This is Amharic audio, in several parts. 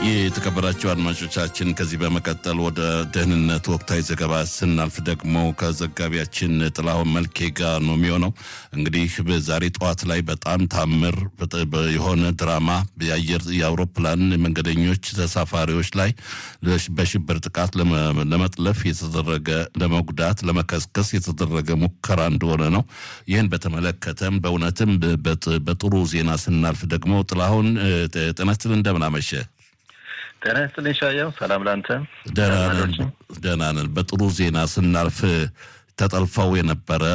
የተከበራቸው አድማጮቻችን ከዚህ በመቀጠል ወደ ደህንነት ወቅታዊ ዘገባ ስናልፍ ደግሞ ከዘጋቢያችን ጥላሁን መልኬ ጋር ነው የሚሆነው። እንግዲህ በዛሬ ጠዋት ላይ በጣም ታምር የሆነ ድራማ የአየር የአውሮፕላን መንገደኞች ተሳፋሪዎች ላይ በሽብር ጥቃት ለመጥለፍ የተደረገ ለመጉዳት፣ ለመከስከስ የተደረገ ሙከራ እንደሆነ ነው። ይህን በተመለከተም በእውነትም በጥሩ ዜና ስናልፍ ደግሞ ጥላሁን ጤና ይስጥልኝ እንደምን አመሸ? ጤና ይስጥልኝ ሻየው፣ ሰላም ላንተ። ደህና ነን። በጥሩ ዜና ስናልፍ ተጠልፈው የነበረ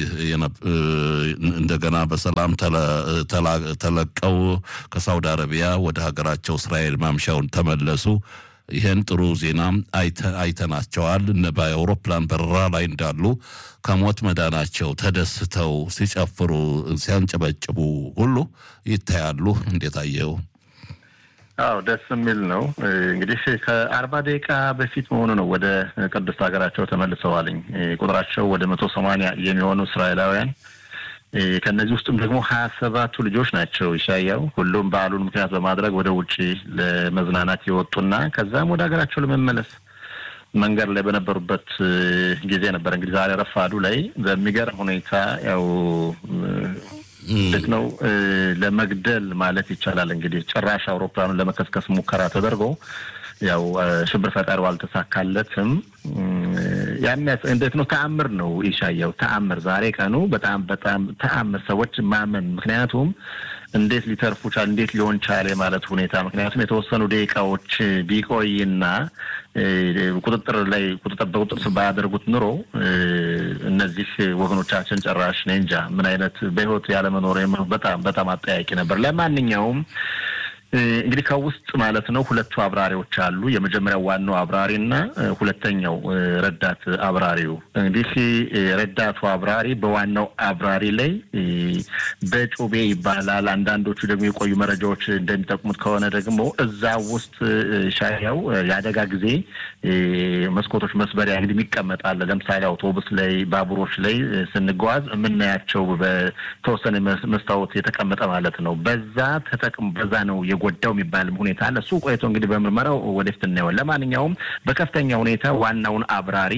እንደገና በሰላም ተለቀው ከሳውዲ አረቢያ ወደ ሀገራቸው እስራኤል ማምሻውን ተመለሱ። ይህን ጥሩ ዜና አይተናቸዋል። በአውሮፕላን በረራ ላይ እንዳሉ ከሞት መዳናቸው ተደስተው ሲጨፍሩ፣ ሲያንጨበጭቡ ሁሉ ይታያሉ። እንዴት አየው? አዎ ደስ የሚል ነው። እንግዲህ ከአርባ ደቂቃ በፊት መሆኑ ነው ወደ ቅድስት ሀገራቸው ተመልሰዋልኝ። ቁጥራቸው ወደ መቶ ሰማንያ የሚሆኑ እስራኤላውያን ከእነዚህ ውስጥም ደግሞ ሀያ ሰባቱ ልጆች ናቸው። ይሻያው ሁሉም በዓሉን ምክንያት በማድረግ ወደ ውጭ ለመዝናናት የወጡና ከዛም ወደ ሀገራቸው ለመመለስ መንገድ ላይ በነበሩበት ጊዜ ነበር። እንግዲህ ዛሬ ረፋዱ ላይ በሚገርም ሁኔታ ያው ልክ ነው ለመግደል ማለት ይቻላል። እንግዲህ ጭራሽ አውሮፕላኑን ለመከስከስ ሙከራ ተደርጎ ያው ሽብር ፈጣሪው አልተሳካለትም። ያሚያስ እንዴት ነው ተአምር ነው ይሻየው ተአምር። ዛሬ ቀኑ በጣም በጣም ተአምር ሰዎች ማመን ምክንያቱም እንዴት ሊተርፉ ቻል እንዴት ሊሆን ቻለ ማለት ሁኔታ ምክንያቱም የተወሰኑ ደቂቃዎች ቢቆይና ቁጥጥር ላይ ቁጥጥር በቁጥጥር ስር ባያደርጉት ኑሮ እነዚህ ወገኖቻችን ጨራሽ እኔ እንጃ ምን አይነት በሕይወት ያለመኖር በጣም በጣም አጠያቂ ነበር። ለማንኛውም እንግዲህ ከውስጥ ማለት ነው ሁለቱ አብራሪዎች አሉ። የመጀመሪያው ዋናው አብራሪ እና ሁለተኛው ረዳት አብራሪው። እንግዲህ ረዳቱ አብራሪ በዋናው አብራሪ ላይ በጩቤ ይባላል። አንዳንዶቹ ደግሞ የቆዩ መረጃዎች እንደሚጠቁሙት ከሆነ ደግሞ እዛ ውስጥ ሻያው የአደጋ ጊዜ መስኮቶች መስበሪያ እንግዲህ የሚቀመጣል። ለምሳሌ አውቶቡስ ላይ፣ ባቡሮች ላይ ስንጓዝ የምናያቸው በተወሰነ መስታወት የተቀመጠ ማለት ነው። በዛ ተጠቅም በዛ ነው ጎዳው የሚባልም ሁኔታ አለ። እሱ ቆይቶ እንግዲህ በምርመራው ወደፊት እናየዋለን። ለማንኛውም በከፍተኛ ሁኔታ ዋናውን አብራሪ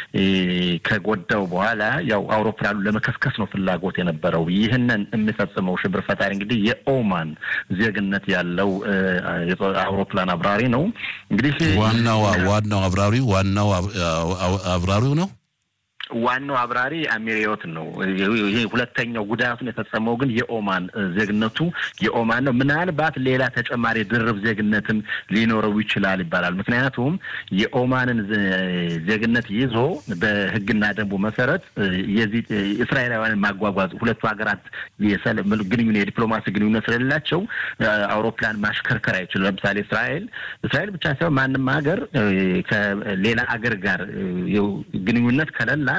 ከጎዳው በኋላ ያው አውሮፕላኑ ለመከስከስ ነው ፍላጎት የነበረው። ይህንን የሚፈጽመው ሽብር ፈጣሪ እንግዲህ የኦማን ዜግነት ያለው አውሮፕላን አብራሪ ነው። እንግዲህ ዋናው ዋናው አብራሪው ዋናው አብራሪው ነው ዋናው አብራሪ አሚሪዮት ነው። ይሄ ሁለተኛው ጉዳቱን የፈጸመው ግን የኦማን ዜግነቱ የኦማን ነው። ምናልባት ሌላ ተጨማሪ ድርብ ዜግነትም ሊኖረው ይችላል ይባላል። ምክንያቱም የኦማንን ዜግነት ይዞ በሕግና ደንቡ መሰረት የዚህ እስራኤላውያንን ማጓጓዝ ሁለቱ ሀገራት ግንኙነት የዲፕሎማሲ ግንኙነት ስለሌላቸው አውሮፕላን ማሽከርከር አይችልም። ለምሳሌ እስራኤል እስራኤል ብቻ ሳይሆን ማንም ሀገር ከሌላ አገር ጋር ግንኙነት ከሌላት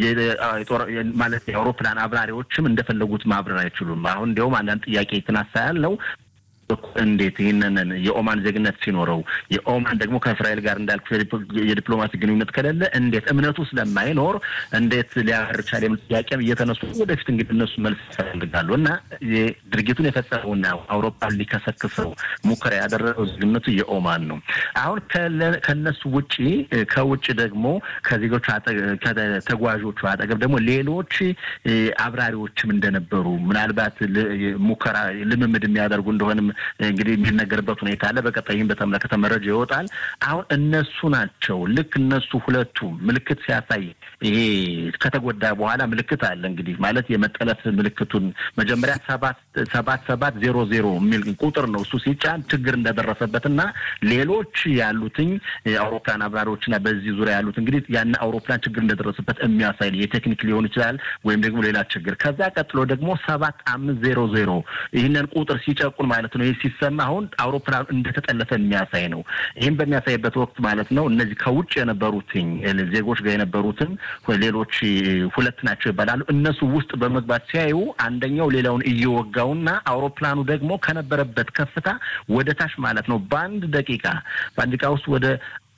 ማለት የአውሮፕላን አብራሪዎችም እንደፈለጉት ማብረር አይችሉም። አሁን እንዲያውም አንዳንድ ጥያቄ የተነሳ ያለው እንዴት ይህንን የኦማን ዜግነት ሲኖረው የኦማን ደግሞ ከእስራኤል ጋር እንዳልኩ የዲፕሎማሲ ግንኙነት ከሌለ እንዴት እምነቱ ስለማይኖር እንዴት ሊያበር ቻለ የሚል ጥያቄም እየተነሱ ወደፊት እንግዲህ እነሱ መልስ ይፈልጋሉ እና ድርጊቱን የፈጸመውና አውሮፓን ሊከሰክሰው ሙከራ ያደረገው ዜግነቱ የኦማን ነው። አሁን ከነሱ ውጪ ከውጭ ደግሞ ከዜጎቹ ከተጓዦቹ አጠገብ ደግሞ ሌሎች አብራሪዎችም እንደነበሩ ምናልባት ሙከራ ልምምድ የሚያደርጉ እንደሆንም እንግዲህ የሚነገርበት ሁኔታ አለ። በቀጣይ ይህን በተመለከተ መረጃ ይወጣል። አሁን እነሱ ናቸው ልክ እነሱ ሁለቱ ምልክት ሲያሳይ ይሄ ከተጎዳ በኋላ ምልክት አለ እንግዲህ ማለት የመጠለፍ ምልክቱን መጀመሪያ ሰባት ሰባት ሰባት ዜሮ ዜሮ የሚል ቁጥር ነው እሱ ሲጫን ችግር እንደደረሰበትና ሌሎች ያሉትኝ አውሮፕላን አብራሪዎችና በዚህ ዙሪያ ያሉት እንግዲህ ያን አውሮፕላን ችግር እንደደረሰበት የሚያሳይ የቴክኒክ ሊሆን ይችላል ወይም ደግሞ ሌላ ችግር። ከዛ ቀጥሎ ደግሞ ሰባት አምስት ዜሮ ዜሮ ይህንን ቁጥር ሲጨቁን ማለት ነው ይህ ሲሰማ አሁን አውሮፕላኑ እንደተጠለፈ የሚያሳይ ነው። ይህም በሚያሳይበት ወቅት ማለት ነው እነዚህ ከውጭ የነበሩትኝ ዜጎች ጋር የነበሩትን ሌሎች ሁለት ናቸው ይባላሉ። እነሱ ውስጥ በመግባት ሲያዩ አንደኛው ሌላውን እየወጋውና አውሮፕላኑ ደግሞ ከነበረበት ከፍታ ወደ ታች ማለት ነው በአንድ ደቂቃ በአንድ ደቂቃ ውስጥ ወደ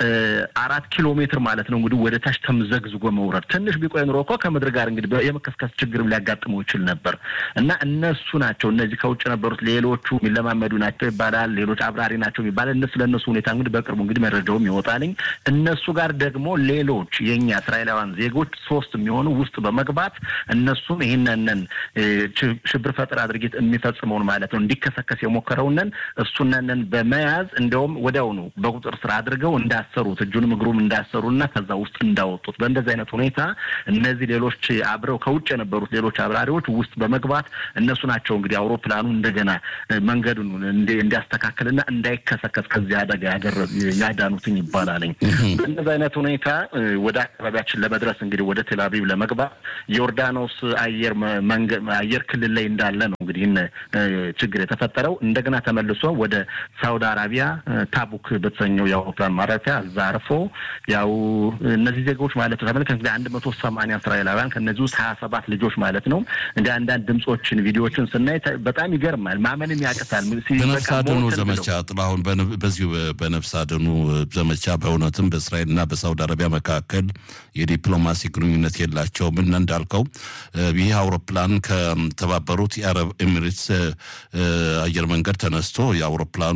አራት ኪሎ ሜትር ማለት ነው እንግዲህ ወደ ታች ተምዘግዝጎ መውረድ ትንሽ ቢቆይ ኑሮ እኮ ከምድር ጋር እንግዲህ የመከስከስ ችግርም ሊያጋጥመው ይችል ነበር እና እነሱ ናቸው እነዚህ ከውጭ የነበሩት ሌሎቹ የሚለማመዱ ናቸው ይባላል። ሌሎች አብራሪ ናቸው ይባላል። እነሱ ለእነሱ ሁኔታ እንግዲህ በቅርቡ እንግዲህ መረጃውም ይወጣልኝ። እነሱ ጋር ደግሞ ሌሎች የእኛ እስራኤላውያን ዜጎች ሶስት የሚሆኑ ውስጥ በመግባት እነሱም ይህንንን ሽብር ፈጠራ ድርጊት የሚፈጽመውን ማለት ነው እንዲከሰከስ የሞከረውንን እሱነንን በመያዝ እንዲያውም ወዲያውኑ በቁጥር ስር አድርገው እንዳሰሩት እጁንም እግሩም እንዳሰሩና ከዛ ውስጥ እንዳወጡት በእንደዚህ አይነት ሁኔታ እነዚህ ሌሎች አብረው ከውጭ የነበሩት ሌሎች አብራሪዎች ውስጥ በመግባት እነሱ ናቸው እንግዲህ አውሮፕላኑ እንደገና መንገዱን እንዲያስተካክልና እንዳይከሰከስ ከዚህ አደጋ ያዳኑትኝ ይባላልኝ። በእንደዚህ አይነት ሁኔታ ወደ አካባቢያችን ለመድረስ እንግዲህ ወደ ቴልአቪቭ ለመግባት ዮርዳኖስ አየር መንገድ አየር ክልል ላይ እንዳለ ነው እንግዲህ ችግር የተፈጠረው። እንደገና ተመልሶ ወደ ሳውዲ አረቢያ ታቡክ በተሰኘው የአውሮፕላን ማረፊያ እዛ አርፎ ያው እነዚህ ዜጎች ማለት ነው ተመልከት እንግዲህ አንድ መቶ ሰማንያ እስራኤላውያን ከእነዚህ ውስጥ ሀያ ሰባት ልጆች ማለት ነው እንደ አንዳንድ ድምፆችን ቪዲዮዎችን ስናይ በጣም ይገርማል። ማመንም ያቅታል። በነፍስ አድኑ ዘመቻ ጥላሁን፣ በዚሁ በነፍስ አድኑ ዘመቻ በእውነትም በእስራኤልና በሳውዲ አረቢያ መካከል የዲፕሎማሲ ግንኙነት የላቸውም እና እንዳልከው ይህ አውሮፕላን ከተባበሩት የአረብ ኤሚሬትስ አየር መንገድ ተነስቶ የአውሮፕላኑ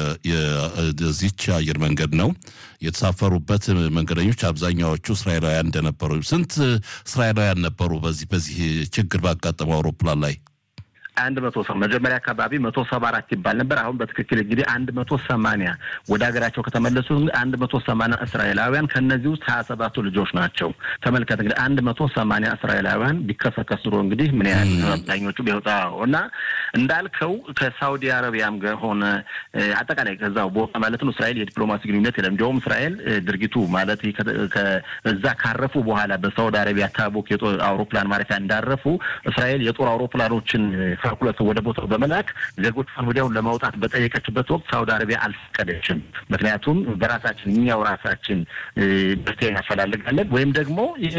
የዚች አየር መንገድ ነው የተሳፈሩበት መንገደኞች አብዛኛዎቹ እስራኤላውያን እንደነበሩ። ስንት እስራኤላውያን ነበሩ በዚህ በዚህ ችግር ባጋጠመው አውሮፕላን ላይ? አንድ መቶ ሰው መጀመሪያ አካባቢ መቶ ሰባ አራት ይባል ነበር። አሁን በትክክል እንግዲህ አንድ መቶ ሰማንያ ወደ ሀገራቸው ከተመለሱ አንድ መቶ ሰማንያ እስራኤላውያን ከእነዚህ ውስጥ ሀያ ሰባቱ ልጆች ናቸው። ተመልከት እንግዲህ አንድ መቶ ሰማንያ እስራኤላውያን ቢከሰከስ ኑሮ እንግዲህ ምን ያህል አብዛኞቹ ቢወጣ እና እንዳልከው ከሳውዲ አረቢያም ሆነ አጠቃላይ ከዛው ቦታ ማለት ነው እስራኤል የዲፕሎማሲ ግንኙነት የለም። እንዲያውም እስራኤል ድርጊቱ ማለት እዛ ካረፉ በኋላ በሳውዲ አረቢያ ታቦክ የጦር አውሮፕላን ማረፊያ እንዳረፉ እስራኤል የጦር አውሮፕላኖችን ካልኩለት ወደ ቦታው በመላክ ዜጎቿን ወዲያውን ለማውጣት በጠየቀችበት ወቅት ሳውዲ አረቢያ አልፈቀደችም። ምክንያቱም በራሳችን እኛው ራሳችን መፍትሄ እናፈላልጋለን ወይም ደግሞ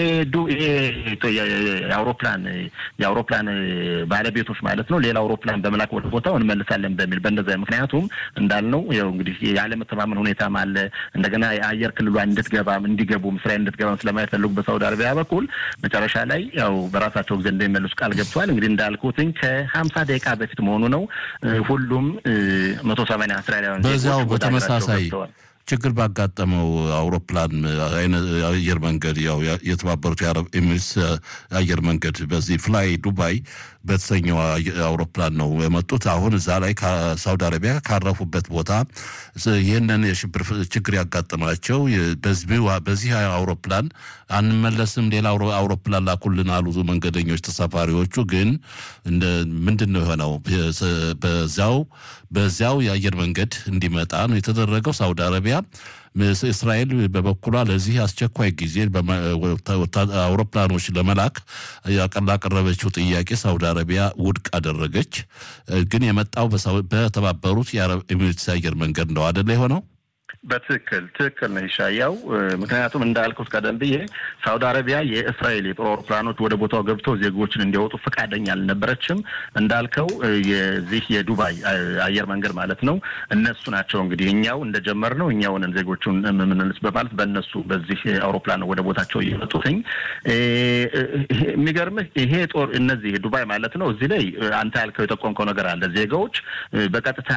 የአውሮፕላን የአውሮፕላን ባለቤቶች ማለት ነው ሌላ አውሮፕላን በመላክ ወደ ቦታው እንመልሳለን በሚል በእንደዛ ምክንያቱም እንዳልነው ያው እንግዲህ ያለመተማመን ሁኔታም አለ። እንደገና የአየር ክልሏ እንድትገባም እንዲገቡም እስራኤል እንድትገባም ስለማይፈልጉ በሳውዲ አረቢያ በኩል መጨረሻ ላይ ያው በራሳቸው ጊዜ እንደሚመልሱ ቃል ገብተዋል። እንግዲህ እንዳልኩትኝ ከሀምሳ ደቂቃ በፊት መሆኑ ነው። ሁሉም መቶ ሰማንያ እስራኤላውያን በዚያው በተመሳሳይ ችግር ባጋጠመው አውሮፕላን አየር መንገድ ያው የተባበሩት የአረብ ኤሚሬትስ አየር መንገድ በዚህ ፍላይ ዱባይ በተሰኘው አውሮፕላን ነው የመጡት። አሁን እዛ ላይ ከሳውዲ አረቢያ ካረፉበት ቦታ ይህንን የሽብር ችግር ያጋጠማቸው በዚህ አውሮፕላን አንመለስም፣ ሌላ አውሮፕላን ላኩልን አሉ መንገደኞች ተሳፋሪዎቹ። ግን ምንድን ነው የሆነው? በዚያው በዚያው የአየር መንገድ እንዲመጣ ነው የተደረገው። ሳውዲ አረቢያ እስራኤል በበኩሏ ለዚህ አስቸኳይ ጊዜ አውሮፕላኖች ለመላክ ላቀረበችው ጥያቄ ሳውዲ አረቢያ ውድቅ አደረገች። ግን የመጣው በተባበሩት የአረብ ኤሚሬትስ አየር መንገድ ነው አደለ የሆነው? በትክክል ትክክል ነው ይሻያው። ምክንያቱም እንዳልኩት ቀደም ብዬ ሳውዲ አረቢያ የእስራኤል የጦር አውሮፕላኖች ወደ ቦታው ገብተው ዜጎችን እንዲያወጡ ፈቃደኛ አልነበረችም። እንዳልከው የዚህ የዱባይ አየር መንገድ ማለት ነው እነሱ ናቸው እንግዲህ እኛው እንደጀመር ነው እኛውንን ዜጎቹን የምንልስ በማለት በእነሱ በዚህ አውሮፕላን ወደ ቦታቸው እየመጡትኝ። የሚገርምህ ይሄ ጦር እነዚህ ዱባይ ማለት ነው እዚህ ላይ አንተ ያልከው የጠቆምከው ነገር አለ። ዜጋዎች በቀጥታ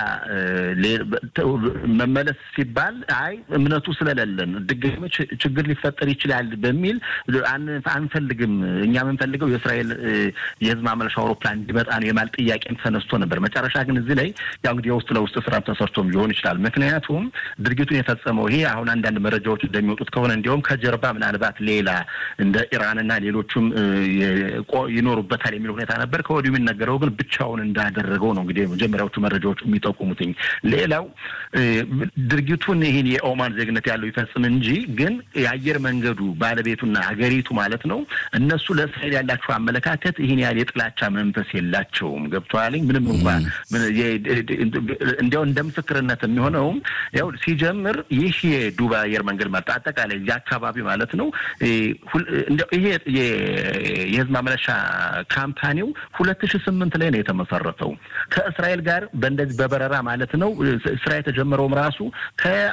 መመለስ ሲባል አይ እምነቱ ስለሌለን ድጋሚ ችግር ሊፈጠር ይችላል በሚል አንፈልግም። እኛ የምንፈልገው የእስራኤል የሕዝብ ማመለሻ አውሮፕላን እንዲመጣ ነው የማል ጥያቄም ተነስቶ ነበር። መጨረሻ ግን እዚህ ላይ ያው እንግዲህ የውስጥ ለውስጥ ስራ ተሰርቶም ሊሆን ይችላል። ምክንያቱም ድርጊቱን የፈጸመው ይሄ አሁን አንዳንድ መረጃዎች እንደሚወጡት ከሆነ እንዲሁም ከጀርባ ምናልባት ሌላ እንደ ኢራንና ሌሎቹም ይኖሩበታል የሚል ሁኔታ ነበር። ከወዲሁ የሚነገረው ግን ብቻውን እንዳደረገው ነው እንግዲህ መጀመሪያዎቹ መረጃዎች የሚጠቁሙትኝ። ሌላው ድርጊቱን ይህን የኦማን ዜግነት ያለው ይፈጽም እንጂ ግን የአየር መንገዱ ባለቤቱና ሀገሪቱ ማለት ነው እነሱ ለእስራኤል ያላቸው አመለካከት ይህን ያህል የጥላቻ መንፈስ የላቸውም። ገብቶሃል? ምንም እንኳን እንዲያው እንደ ምስክርነት የሚሆነውም ያው ሲጀምር ይህ የዱባይ አየር መንገድ ማለት አጠቃላይ እዚህ አካባቢ ማለት ነው ይሄ የህዝብ ማመለሻ ካምፓኒው ሁለት ሺ ስምንት ላይ ነው የተመሰረተው ከእስራኤል ጋር በእንደዚህ በበረራ ማለት ነው ስራ የተጀመረውም ራሱ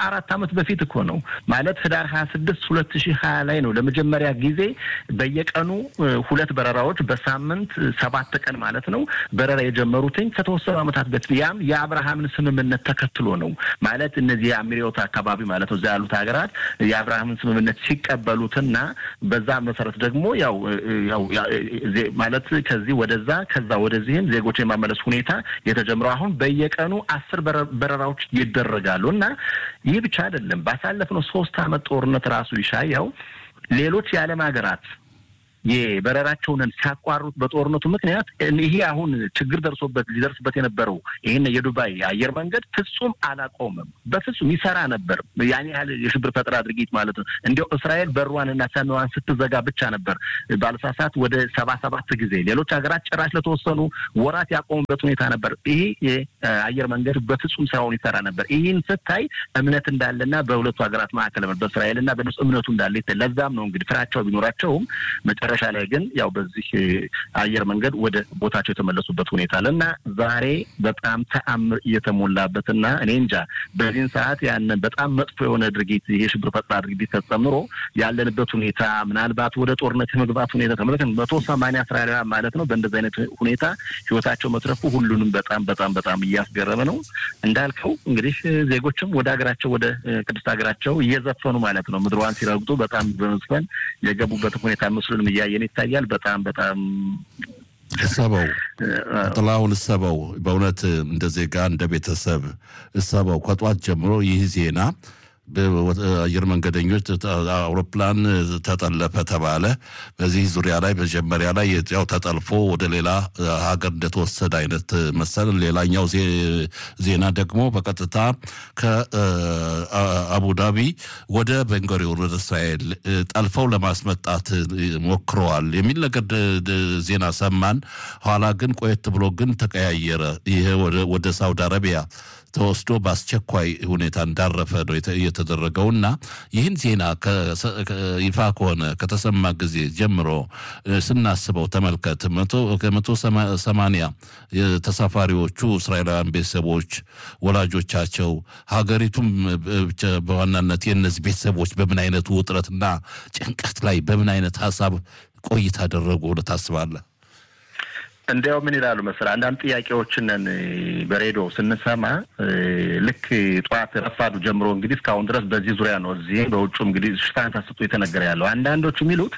ከአራት ዓመት በፊት እኮ ነው ማለት ህዳር ሀያ ስድስት ሁለት ሺህ ሀያ ላይ ነው ለመጀመሪያ ጊዜ በየቀኑ ሁለት በረራዎች በሳምንት ሰባት ቀን ማለት ነው በረራ የጀመሩትኝ ከተወሰኑ ዓመታት በፊት ያም የአብርሃምን ስምምነት ተከትሎ ነው ማለት እነዚህ የአሚሪዮት አካባቢ ማለት ነው እዛ ያሉት ሀገራት የአብርሃምን ስምምነት ሲቀበሉትና በዛ መሰረት ደግሞ ያው ያው ማለት ከዚህ ወደዛ ከዛ ወደዚህም ዜጎች የማመለስ ሁኔታ የተጀምረው አሁን በየቀኑ አስር በረራዎች ይደረጋሉ እና ይህ ብቻ አይደለም። ባሳለፍነው ሶስት ዓመት ጦርነት ራሱ ይሻያው ሌሎች የዓለም ሀገራት የበረራቸውን ሲያቋርጡት በጦርነቱ ምክንያት ይሄ አሁን ችግር ደርሶበት ሊደርስበት የነበረው ይህን የዱባይ አየር መንገድ ፍጹም አላቆምም። በፍጹም ይሰራ ነበር። ያን ያህል የሽብር ፈጠራ ድርጊት ማለት ነው። እንዲያው እስራኤል በሯንና ሰሜዋን ስትዘጋ ብቻ ነበር ባለሳሳት ወደ ሰባ ሰባት ጊዜ ሌሎች ሀገራት ጭራሽ ለተወሰኑ ወራት ያቆሙበት ሁኔታ ነበር። ይሄ የአየር መንገድ በፍጹም ስራውን ይሰራ ነበር። ይህን ስታይ እምነት እንዳለና በሁለቱ ሀገራት መካከል በእስራኤልና በነሱ እምነቱ እንዳለ ለዛም ነው እንግዲህ ፍራቸው ቢኖራቸውም መጨረሻ ላይ ግን ያው በዚህ አየር መንገድ ወደ ቦታቸው የተመለሱበት ሁኔታ አለ እና ዛሬ በጣም ተአምር እየተሞላበትና እኔ እንጃ በዚህን ሰዓት ያንን በጣም መጥፎ የሆነ ድርጊት ይሄ ሽብር ፈጠራ ድርጊት ተጨምሮ ያለንበት ሁኔታ ምናልባት ወደ ጦርነት የመግባት ሁኔታ ተመለከት መቶ ሰማንያ እስራኤላውያን ማለት ነው በእንደዚህ አይነት ሁኔታ ህይወታቸው መትረፉ ሁሉንም በጣም በጣም በጣም እያስገረመ ነው። እንዳልከው እንግዲህ ዜጎችም ወደ ሀገራቸው ወደ ቅድስት ሀገራቸው እየዘፈኑ ማለት ነው ምድሯን ሲረግጡ በጣም በመዝፈን የገቡበት ሁኔታ ምስሉንም እያየን ይታያል። በጣም በጣም እሰበው ጥላሁን እሰበው በእውነት እንደ ዜጋ እንደ ቤተሰብ እሰበው ከጧት ጀምሮ ይህ ዜና አየር መንገደኞች አውሮፕላን ተጠለፈ ተባለ። በዚህ ዙሪያ ላይ መጀመሪያ ላይ ያው ተጠልፎ ወደ ሌላ ሀገር እንደተወሰደ አይነት መሰል። ሌላኛው ዜና ደግሞ በቀጥታ ከአቡዳቢ ወደ ቤንጎሪዮን ወደ እስራኤል ጠልፈው ለማስመጣት ሞክረዋል የሚል ነገር ዜና ሰማን። ኋላ ግን ቆየት ብሎ ግን ተቀያየረ። ይሄ ወደ ሳውዲ አረቢያ ተወስዶ በአስቸኳይ ሁኔታ እንዳረፈ ነው የተደረገው እና ይህን ዜና ይፋ ከሆነ ከተሰማ ጊዜ ጀምሮ ስናስበው ተመልከት ከመቶ ሰማንያ ተሳፋሪዎቹ እስራኤላውያን ቤተሰቦች ወላጆቻቸው፣ ሀገሪቱም በዋናነት የእነዚህ ቤተሰቦች በምን አይነቱ ውጥረትና ጭንቀት ላይ በምን አይነት ሀሳብ ቆይታ አደረጉ ብለህ ታስባለህ? እንዲያው ምን ይላሉ መሰለህ አንዳንድ ጥያቄዎችንን በሬዲዮ ስንሰማ ልክ ጠዋት ረፋዱ ጀምሮ እንግዲህ እስካሁን ድረስ በዚህ ዙሪያ ነው እዚህ በውጩም እንግዲህ ሽፋን ተሰጥቶ የተነገረ ያለው አንዳንዶቹ የሚሉት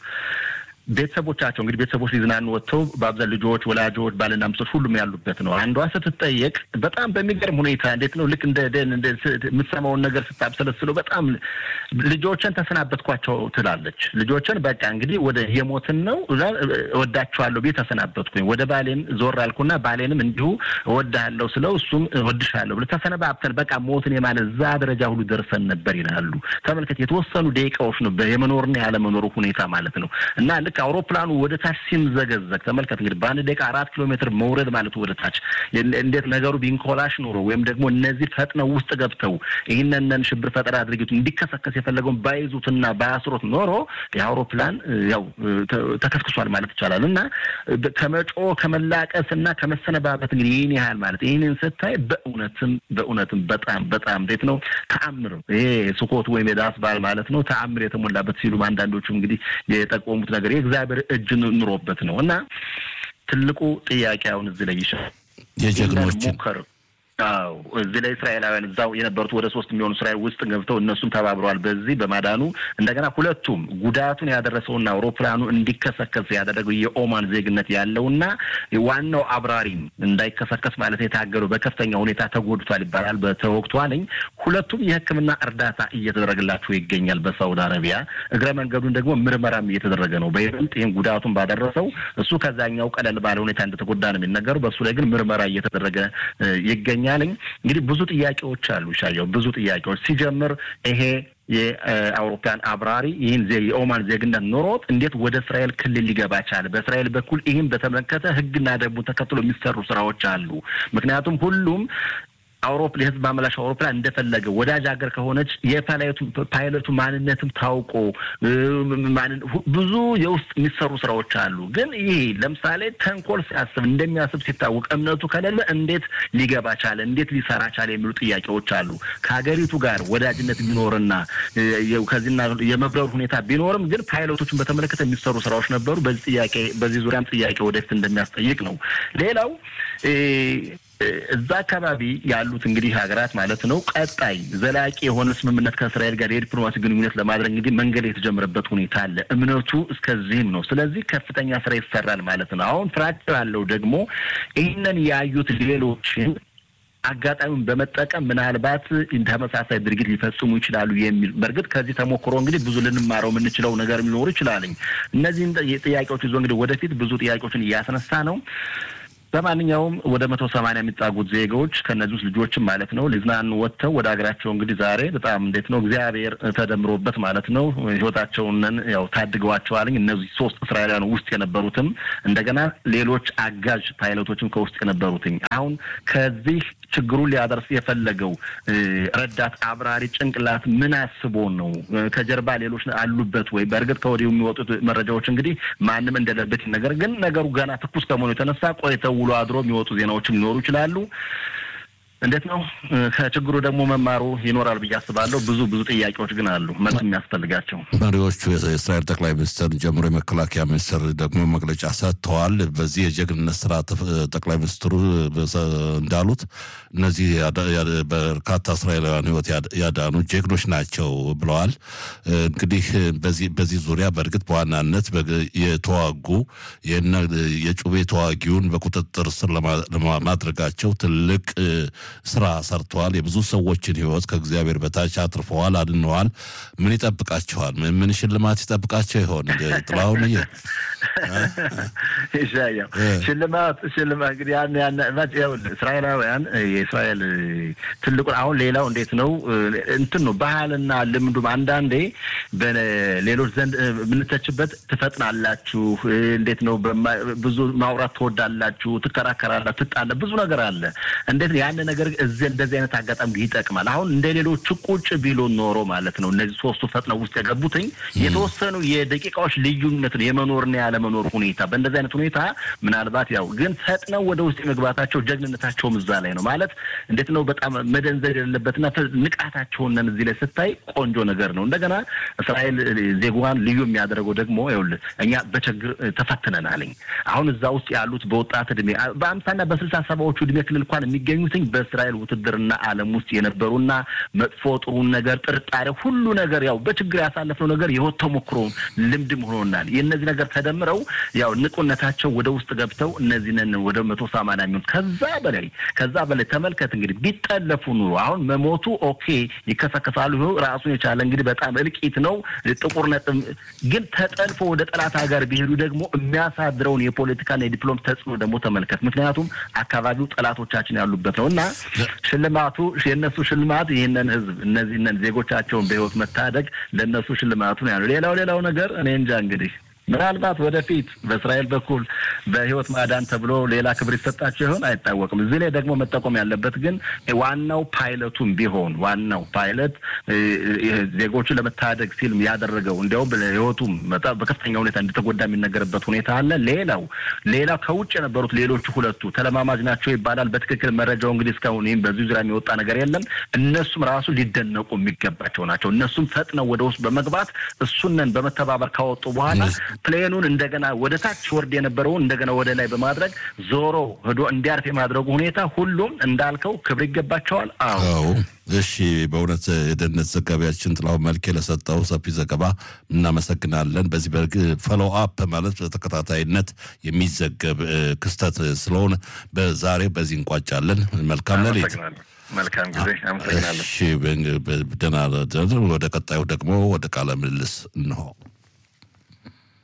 ቤተሰቦቻቸው እንግዲህ ቤተሰቦች ሊዝናኑ ወጥተው በአብዛን ልጆች፣ ወላጆች፣ ባልና ሚስቶች ሁሉም ያሉበት ነው። አንዷ ስትጠየቅ በጣም በሚገርም ሁኔታ እንዴት ነው ልክ እንደ ደን የምትሰማውን ነገር ስታብሰለስለው በጣም ልጆችን ተሰናበትኳቸው ትላለች። ልጆችን በቃ እንግዲህ ወደ የሞትን ነው እወዳቸዋለሁ ቤት ተሰናበትኩኝ። ወደ ባሌን ዞር አልኩና ባሌንም እንዲሁ እወድሃለሁ ስለው እሱም እወድሻለሁ ብሎ ተሰነባብተን በቃ ሞትን የማለት እዛ ደረጃ ሁሉ ደርሰን ነበር ይላሉ። ተመልከት፣ የተወሰኑ ደቂቃዎች ነው የመኖርና ያለመኖሩ ሁኔታ ማለት ነው እና ልክ አውሮፕላኑ ወደ ታች ሲምዘገዘግ ተመልከት እንግዲህ በአንድ ደቂቃ አራት ኪሎ ሜትር መውረድ ማለት ወደ ታች እንዴት ነገሩ ቢንኮላሽ ኖሮ ወይም ደግሞ እነዚህ ፈጥነው ውስጥ ገብተው ይህንንን ሽብር ፈጠራ ድርጊቱ እንዲከሰከስ የፈለገውን ባይዙትና ባያስሮት ኖሮ የአውሮፕላን ያው ተከስክሷል ማለት ይቻላል እና ከመጮ ከመላቀስ እና ከመሰነባበት እንግዲህ ይህን ያህል ማለት ይህንን ስታይ በእውነትም በእውነትም በጣም በጣም እንዴት ነው ተአምር ይሄ ስኮት ወይም የዳስ በዓል ማለት ነው ተአምር የተሞላበት ሲሉም አንዳንዶቹ እንግዲህ የጠቆሙት ነገር የእግዚአብሔር እጅ ኑሮበት ነው እና ትልቁ ጥያቄ አሁን እዚህ ላይ ይሻል የጀግኖችን ሞከር አዎ እዚህ ላይ እስራኤላውያን እዛው የነበሩት ወደ ሶስት የሚሆኑ እስራኤል ውስጥ ገብተው እነሱም ተባብረዋል በዚህ በማዳኑ እንደገና ሁለቱም ጉዳቱን ያደረሰውና አውሮፕላኑ እንዲከሰከስ ያደረገው የኦማን ዜግነት ያለውና ዋናው አብራሪም እንዳይከሰከስ ማለት የታገሉ በከፍተኛ ሁኔታ ተጎድቷል ይባላል በተወቅቷልኝ ሁለቱም የሕክምና እርዳታ እየተደረገላቸው ይገኛል በሳውዲ አረቢያ እግረ መንገዱን ደግሞ ምርመራም እየተደረገ ነው በይበልጥ ይህም ጉዳቱን ባደረሰው እሱ ከዛኛው ቀለል ባለ ሁኔታ እንደተጎዳ ነው የሚነገረው በእሱ ላይ ግን ምርመራ እየተደረገ ይገኛል ይገኛልኝ እንግዲህ ብዙ ጥያቄዎች አሉ። ሻየው ብዙ ጥያቄዎች ሲጀምር ይሄ የአውሮፕላን አብራሪ ይህን የኦማን ዜግነት ኖሮት እንዴት ወደ እስራኤል ክልል ሊገባ ቻለ? በእስራኤል በኩል ይህን በተመለከተ ህግና ደንቡን ተከትሎ የሚሰሩ ስራዎች አሉ። ምክንያቱም ሁሉም አውሮፕ የህዝብ ማመላሽ አውሮፕላን እንደፈለገ ወዳጅ ሀገር ከሆነች የፓይለቱ ማንነትም ታውቆ ብዙ የውስጥ የሚሰሩ ስራዎች አሉ። ግን ይህ ለምሳሌ ተንኮል ሲያስብ እንደሚያስብ ሲታወቅ እምነቱ ከሌለ እንዴት ሊገባ ቻለ? እንዴት ሊሰራ ቻለ? የሚሉ ጥያቄዎች አሉ። ከሀገሪቱ ጋር ወዳጅነት ቢኖርና ከዚህና የመብረሩ ሁኔታ ቢኖርም ግን ፓይለቶችን በተመለከተ የሚሰሩ ስራዎች ነበሩ። በዚህ ጥያቄ በዚህ ዙሪያም ጥያቄ ወደፊት እንደሚያስጠይቅ ነው። ሌላው እዛ አካባቢ ያሉት እንግዲህ ሀገራት ማለት ነው ቀጣይ ዘላቂ የሆነ ስምምነት ከእስራኤል ጋር የዲፕሎማሲ ግንኙነት ለማድረግ እንግዲህ መንገድ የተጀመረበት ሁኔታ አለ። እምነቱ እስከዚህም ነው። ስለዚህ ከፍተኛ ስራ ይሰራል ማለት ነው። አሁን ፍራቻ ያለው ደግሞ ይህንን ያዩት ሌሎችን አጋጣሚውን በመጠቀም ምናልባት ተመሳሳይ ድርጊት ሊፈጽሙ ይችላሉ የሚል በእርግጥ ከዚህ ተሞክሮ እንግዲህ ብዙ ልንማረው የምንችለው ነገር ሊኖሩ ይችላልኝ። እነዚህን ጥያቄዎች ይዞ እንግዲህ ወደፊት ብዙ ጥያቄዎችን እያስነሳ ነው። በማንኛውም ወደ መቶ ሰማንያ የሚጣጉት ዜጋዎች ከእነዚህ ውስጥ ልጆችም ማለት ነው ሊዝናኑ ወጥተው ወደ ሀገራቸው እንግዲህ ዛሬ በጣም እንዴት ነው እግዚአብሔር ተደምሮበት ማለት ነው ህይወታቸውን ያው ታድገዋቸዋልኝ። እነዚህ ሶስት እስራኤላውያን ውስጥ የነበሩትም እንደገና ሌሎች አጋዥ ፓይለቶችም ከውስጥ የነበሩትኝ አሁን ከዚህ ችግሩን ሊያደርስ የፈለገው ረዳት አብራሪ ጭንቅላት ምን አስቦ ነው? ከጀርባ ሌሎች አሉበት ወይ? በእርግጥ ከወዲሁ የሚወጡት መረጃዎች እንግዲህ ማንም እንደሌለበት ነገር ግን ነገሩ ገና ትኩስ ከመሆኑ የተነሳ ቆይተው ውሎ አድሮ የሚወጡ ዜናዎችም ሊኖሩ ይችላሉ። እንዴት ነው ከችግሩ ደግሞ መማሩ ይኖራል ብዬ አስባለሁ። ብዙ ብዙ ጥያቄዎች ግን አሉ መልስ የሚያስፈልጋቸው። መሪዎቹ የእስራኤል ጠቅላይ ሚኒስትር ጀምሮ የመከላከያ ሚኒስትር ደግሞ መግለጫ ሰጥተዋል። በዚህ የጀግንነት ስራ ጠቅላይ ሚኒስትሩ እንዳሉት እነዚህ በርካታ እስራኤላውያን ሕይወት ያዳኑ ጀግኖች ናቸው ብለዋል። እንግዲህ በዚህ ዙሪያ በእርግጥ በዋናነት የተዋጉ የጩቤ ተዋጊውን በቁጥጥር ስር ለማድረጋቸው ትልቅ ስራ ሰርተዋል። የብዙ ሰዎችን ህይወት ከእግዚአብሔር በታች አትርፈዋል፣ አድነዋል። ምን ይጠብቃቸዋል? ምን ሽልማት ይጠብቃቸው ይሆን? ጥላሁን ይ ይሻየው ሽልማት ሽልማት እንግዲህ ያን ያን እስራኤላውያን የእስራኤል ትልቁን አሁን ሌላው እንዴት ነው እንትን ነው ባህልና ልምዱም አንዳንዴ በሌሎች ዘንድ የምንተችበት ትፈጥናላችሁ፣ እንዴት ነው ብዙ ማውራት ትወዳላችሁ፣ ትከራከራላችሁ፣ ትጣለ ብዙ ነገር አለ። እንዴት ያን ነገር እዚህ እንደዚህ አይነት አጋጣሚ ይጠቅማል። አሁን እንደ ሌሎቹ ቁጭ ቢሎ ኖሮ ማለት ነው እነዚህ ሶስቱ ፈጥነው ውስጥ የገቡትኝ የተወሰኑ የደቂቃዎች ልዩነት ነው የመኖርና ያለመኖር ሁኔታ። በእንደዚህ አይነት ሁኔታ ምናልባት ያው ግን ፈጥነው ወደ ውስጥ የመግባታቸው ጀግንነታቸውም እዛ ላይ ነው ማለት እንዴት ነው በጣም መደንዘድ የሌለበትና ንቃታቸውን እዚህ ላይ ስታይ ቆንጆ ነገር ነው። እንደገና እስራኤል ዜጓን ልዩ የሚያደርገው ደግሞ ይኸውልህ እኛ በችግር ተፈትነናልኝ። አሁን እዛ ውስጥ ያሉት በወጣት እድሜ በአምሳና በስልሳ ሰባዎቹ እድሜ ክልል እንኳን የሚገኙትኝ በእስራኤል ውትድርና ዓለም ውስጥ የነበሩና መጥፎ ጥሩን ነገር ጥርጣሬ፣ ሁሉ ነገር ያው በችግር ያሳለፍነው ነገር የህይወት ተሞክሮ ልምድም ሆኖናል። የእነዚህ ነገር ተደምረው ያው ንቁነታቸው ወደ ውስጥ ገብተው እነዚህንን ወደ መቶ ሰማንያ የሚሆኑት ከዛ በላይ ከዛ በላይ ተመልከት እንግዲህ ቢጠለፉ ኑሮ አሁን መሞቱ ኦኬ ይከሰከሳሉ። ራሱን የቻለ እንግዲህ በጣም እልቂት ነው ጥቁር ነጥብ። ግን ተጠልፎ ወደ ጠላት ሀገር ቢሄዱ ደግሞ የሚያሳድረውን የፖለቲካና የዲፕሎም ተጽዕኖ ደግሞ ተመልከት። ምክንያቱም አካባቢው ጠላቶቻችን ያሉበት ነው እና ሽልማቱ የእነሱ ሽልማት ይህንን ህዝብ እነዚህንን ዜጎቻቸውን በህይወት መታደግ ለእነሱ ሽልማቱ ነው ያለው። ሌላው ሌላው ነገር እኔ እንጃ እንግዲህ ምናልባት ወደፊት በእስራኤል በኩል በህይወት ማዳን ተብሎ ሌላ ክብር ይሰጣቸው ይሆን አይታወቅም። እዚህ ላይ ደግሞ መጠቆም ያለበት ግን ዋናው ፓይለቱም ቢሆን ዋናው ፓይለት ዜጎቹን ለመታደግ ሲል ያደረገው እንዲያውም ህይወቱም በከፍተኛ ሁኔታ እንደተጎዳ የሚነገርበት ሁኔታ አለ። ሌላው ሌላው ከውጭ የነበሩት ሌሎቹ ሁለቱ ተለማማጅ ናቸው ይባላል። በትክክል መረጃው እንግዲህ እስካሁን ይህም በዚህ ዙሪያ የሚወጣ ነገር የለም። እነሱም ራሱ ሊደነቁ የሚገባቸው ናቸው። እነሱም ፈጥነው ወደ ውስጥ በመግባት እሱንን በመተባበር ካወጡ በኋላ ፕሌኑን እንደገና ወደ ታች ወርድ የነበረውን እንደገና ወደ ላይ በማድረግ ዞሮ ሄዶ እንዲያርፍ የማድረጉ ሁኔታ ሁሉም እንዳልከው ክብር ይገባቸዋል። አዎ እሺ፣ በእውነት የደህንነት ዘጋቢያችን ጥላሁን መልኬ ለሰጠው ሰፊ ዘገባ እናመሰግናለን። በዚህ በርግ ፈሎ አፕ ማለት በተከታታይነት የሚዘገብ ክስተት ስለሆነ በዛሬ በዚህ እንቋጫለን። መልካም ሌሊት። መልካም ጊዜ። አመሰግናለሁ። እሺ፣ ደህና። ወደ ቀጣዩ ደግሞ ወደ ቃለ ምልልስ እንሆ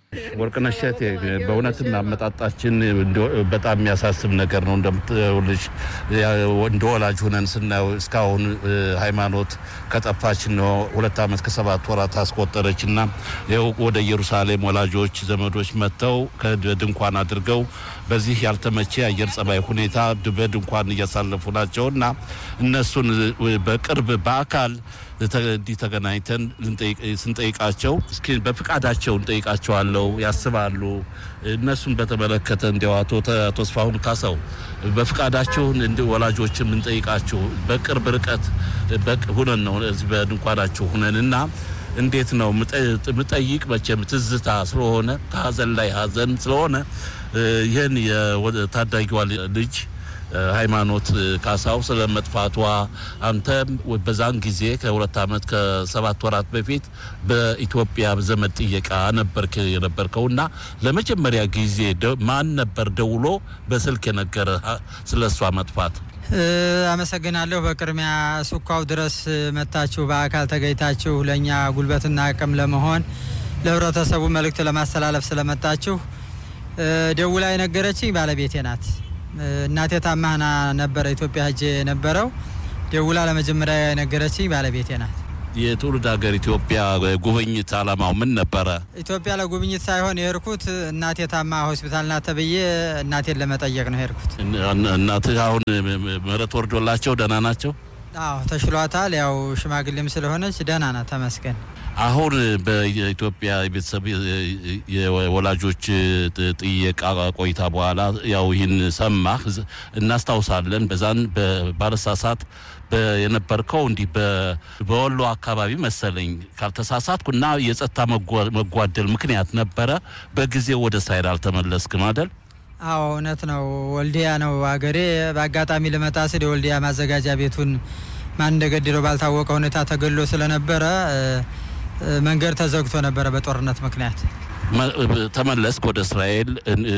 ወርቅነሽ እሸቴ በእውነትም አመጣጣችን በጣም የሚያሳስብ ነገር ነው። እንደምትውልሽ እንደ ወላጅ ሁነን ስናየው እስካሁን ሃይማኖት ከጠፋች ነው ሁለት ዓመት ከሰባት ወራት አስቆጠረች እና ይኸው ወደ ኢየሩሳሌም ወላጆች ዘመዶች መጥተው ከድንኳን አድርገው በዚህ ያልተመቼ የአየር ጸባይ ሁኔታ በድንኳን እያሳለፉ ናቸው እና እነሱን በቅርብ በአካል እንዲህ ተገናኝተን ስንጠይቃቸው እስኪ በፍቃዳቸው እንጠይቃቸዋለው ያስባሉ። እነሱን በተመለከተ እንዲያው አቶ ተስፋሁን ካሳው በፍቃዳቸው ወላጆች የምንጠይቃቸው በቅርብ ርቀት ሁነን ነው እዚህ በድንኳናቸው ሁነን እና እንዴት ነው ምጠይቅ መቼም ትዝታ ስለሆነ ከሀዘን ላይ ሀዘን ስለሆነ ይህን የታዳጊዋ ልጅ ሃይማኖት ካሳው ስለ መጥፋቷ አንተም በዛን ጊዜ ከሁለት ዓመት ከሰባት ወራት በፊት በኢትዮጵያ ዘመድ ጥየቃ ነበርክ የነበርከው እና ለመጀመሪያ ጊዜ ማን ነበር ደውሎ በስልክ የነገረ ስለ እሷ መጥፋት? አመሰግናለሁ። በቅድሚያ ሱኳው ድረስ መታችሁ በአካል ተገኝታችሁ ለእኛ ጉልበትና አቅም ለመሆን ለህብረተሰቡ መልእክት ለማስተላለፍ ስለመጣችሁ ደውላ የነገረችኝ ባለቤቴ ናት። እናቴ ታማህና ነበረ ኢትዮጵያ ሄጄ የነበረው ደውላ ለመጀመሪያ የነገረችኝ ባለቤቴ ናት። የትውልድ ሀገር ኢትዮጵያ ጉብኝት አላማው ምን ነበረ? ኢትዮጵያ ለጉብኝት ሳይሆን የሄድኩት እናቴ ታማ ሆስፒታል ናት ተብዬ እናቴን ለመጠየቅ ነው የሄድኩት። እናትህ አሁን ምህረት ወርዶላቸው ደህና ናቸው? አዎ ተሽሏታል። ያው ሽማግሌም ስለሆነች ደህና ናት፣ ተመስገን። አሁን በኢትዮጵያ የቤተሰብ የወላጆች ጥየቃ ቆይታ በኋላ ያው ይህን ሰማህ፣ እናስታውሳለን። በዛን ባለሳሳት የነበርከው እንዲህ በወሎ አካባቢ መሰለኝ ካልተሳሳትኩ እና የጸጥታ መጓደል ምክንያት ነበረ በጊዜው ወደ እስራኤል አልተመለስክም አይደል? አዎ እውነት ነው። ወልዲያ ነው አገሬ። በአጋጣሚ ልመጣ ስል የወልዲያ ማዘጋጃ ቤቱን ማን እንደገደለው ባልታወቀ ሁኔታ ተገሎ ስለነበረ መንገድ ተዘግቶ ነበረ በጦርነት ምክንያት። ተመለስክ ወደ እስራኤል።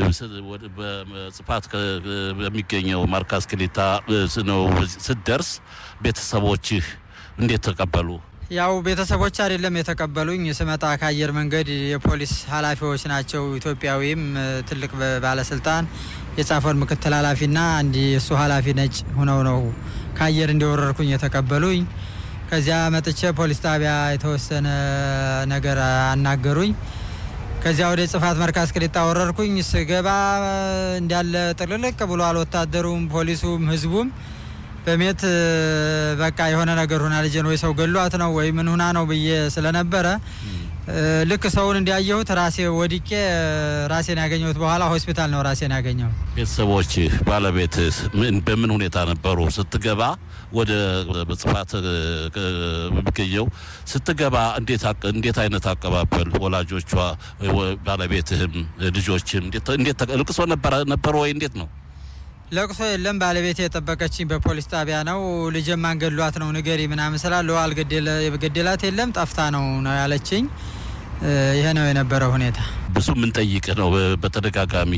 በጽፋት በሚገኘው ማርካስ ክሊታ ነው ስትደርስ ቤተሰቦችህ እንዴት ተቀበሉ? ያው ቤተሰቦች አይደለም የተቀበሉኝ። ስመጣ ከአየር መንገድ የፖሊስ ኃላፊዎች ናቸው። ኢትዮጵያዊም ትልቅ ባለስልጣን የጻፈውን ምክትል ኃላፊና አንድ የእሱ ኃላፊ ነጭ ሆነው ነው ከአየር እንደወረርኩኝ የተቀበሉኝ። ከዚያ መጥቼ ፖሊስ ጣቢያ የተወሰነ ነገር አናገሩኝ። ከዚያ ወደ ጽፋት መርካዝ ቅሊጣ ወረርኩኝ። ስገባ እንዳለ ጥልልቅ ብሏል። ወታደሩም፣ ፖሊሱም፣ ህዝቡም በሜት በቃ የሆነ ነገር ሁና ልጄን ወይ ሰው ገሏት ነው ወይ ምን ሁና ነው ብዬ ስለነበረ ልክ ሰውን እንዲያየሁት ራሴ ወድቄ ራሴን ያገኘሁት በኋላ ሆስፒታል ነው ራሴን ያገኘሁት። ቤተሰቦች ባለቤት በምን ሁኔታ ነበሩ? ስትገባ ወደ ጽፋት የሚገኘው ስትገባ እንዴት አይነት አቀባበል ወላጆቿ፣ ባለቤትህም፣ ልጆችም እንዴት ልቅሶ ነበረ ወይ እንዴት ነው? ለቅሶ የለም። ባለቤቴ የጠበቀችኝ በፖሊስ ጣቢያ ነው። ልጄን ማን ገድሏት ነው ንገሪ ምናምን ስላለው አልገደላት የለም ጠፍታ ነው ነው ያለችኝ። ይሄ ነው የነበረው ሁኔታ። ብዙ የምንጠይቅህ ነው በተደጋጋሚ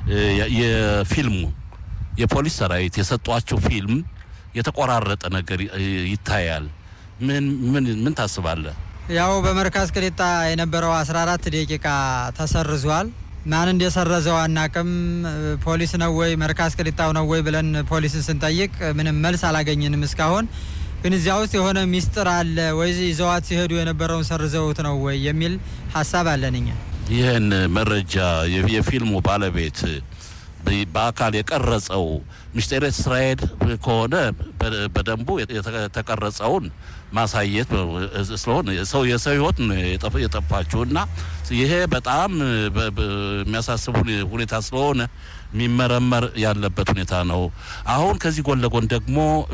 የፊልሙ የፖሊስ ሰራዊት የሰጧቸው ፊልም የተቆራረጠ ነገር ይታያል። ምን ምን ምን ታስባለህ? ያው በመርካዝ ቅሊጣ የነበረው 14 ደቂቃ ተሰርዟል። ማን እንደሰረዘው አናቅም። ፖሊስ ነው ወይ መርካዝ ቅሊጣው ነው ወይ ብለን ፖሊስን ስንጠይቅ ምንም መልስ አላገኘንም እስካሁን። ግን እዚያ ውስጥ የሆነ ሚስጥር አለ ወይ ይዘዋት ሲሄዱ የነበረውን ሰርዘውት ነው ወይ የሚል ሀሳብ አለን እኛ። ይህን መረጃ የፊልሙ ባለቤት በአካል የቀረጸው ሚስጢረ እስራኤል ከሆነ በደንቡ የተቀረጸውን ማሳየት ስለሆነ ሰው የሰው ሕይወት የጠፋችው እና ይሄ በጣም የሚያሳስብ ሁኔታ ስለሆነ የሚመረመር ያለበት ሁኔታ ነው። አሁን ከዚህ ጎን ለጎን ደግሞ